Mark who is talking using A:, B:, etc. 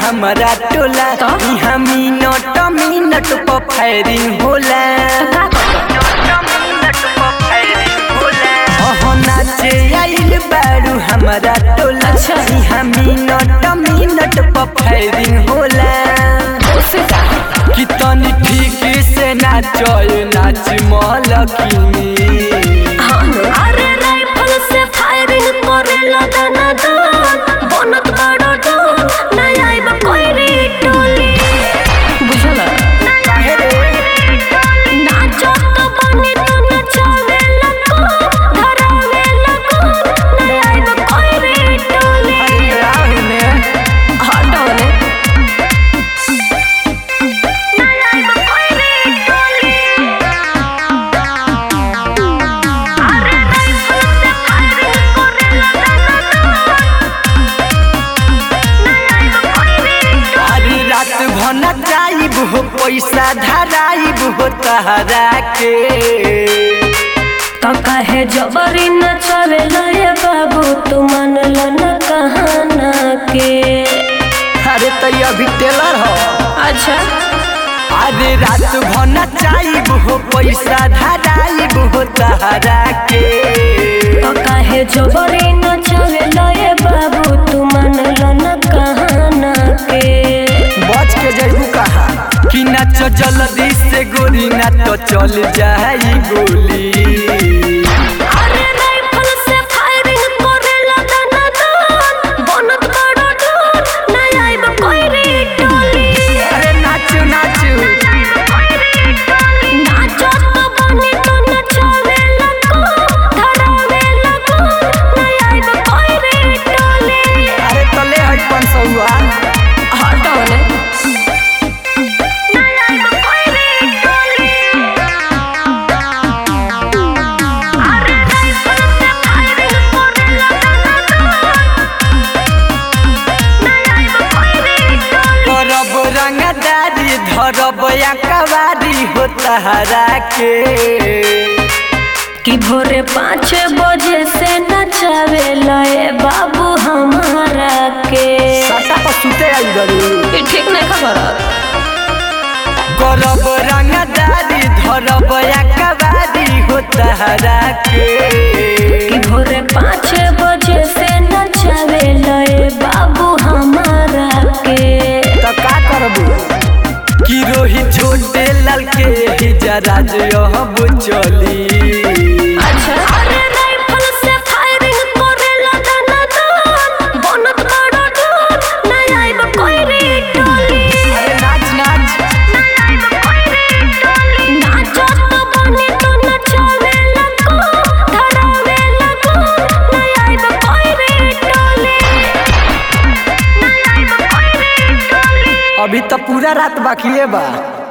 A: हमारा टोला
B: तो?
A: यहाँ मिनट मिनट पर फायरिंग होला अहो नाचे आइल बारू हमारा टोला
B: अच्छा।
A: यहाँ मिनट मिनट पर फायरिंग होला
B: उससे का
A: कि तनी ठीक से नाचय नाच मलकिनी
B: अरे राइफल से फायरिंग करेला दाना दान बनत बड़ो डोन नहीं आइब कोई रे टोली बुझल नाचो तो बनी तो नचावे लको धरावे लको नहीं आइब कोई रे टोली हटो ने नहीं आइब कोई रे टोली अरे राइफल से फायरिंग करेला दाना दान नहीं आइब कोई रे
A: अरे रात भना जाइब हो पैसा धराइब हो तहरा के
B: तो कहे जबरी न चले लए बाबू तू मन ल न कहाना के
A: अरे तो ये अभी टेलर हो
B: अच्छा
A: अरे रात भना जाइब हो पैसा धराइब हो तहरा के
B: तो कहे जबरी न चले लए बाबू तू मन ल न कहाना के
A: बच के जइबू कहा कि नाच जल्दी से गोली ना तो चल जाई गोली
B: अरे राइफल से फायरिंग करेला दाना दान बनत बड़ो डोन नहीं आइब कोई रे टोली
A: अरे नाचू नाचू
B: नाचो तो बनी तो नचावे लको धरावे लको नहीं आइब कोई रे टोली
A: अरे तो ले हट पन सौआ
B: हटो ने नहीं आइब कोई रे टोली अरे राइफल से फायरिंग करेला नहीं आइब कोई रे टोली
A: करब रंगदारी धरब या कवारी हो तहरा के
B: कि भोरे पाँच बजे से नचावे लए बाबू हमारा के
A: सटा पर सुते आई गरू
B: ये ठीक नहीं खबर
A: करब रंगदारी धरब या कवारी हो तहरा के
B: कि भोरे पाँच बजे से नचावे लए बाबू हमारा के
A: तो का करबू कि रोही छोटे लाल के ही जरा जो अब चली
B: अच्छा अरे राइफल से फायरिंग करेला दाना दान बनत बड़ो डोन नहीं आइब कोई रे टोली
A: अरे नाच नाच
B: नहीं आइब कोई रे टोली नाचो तो बनी तो नचावे लको धरावे लको नहीं आइब कोई रे टोली नहीं आइब कोई रे टोली
A: अभी तो पूरा रात बाकी बा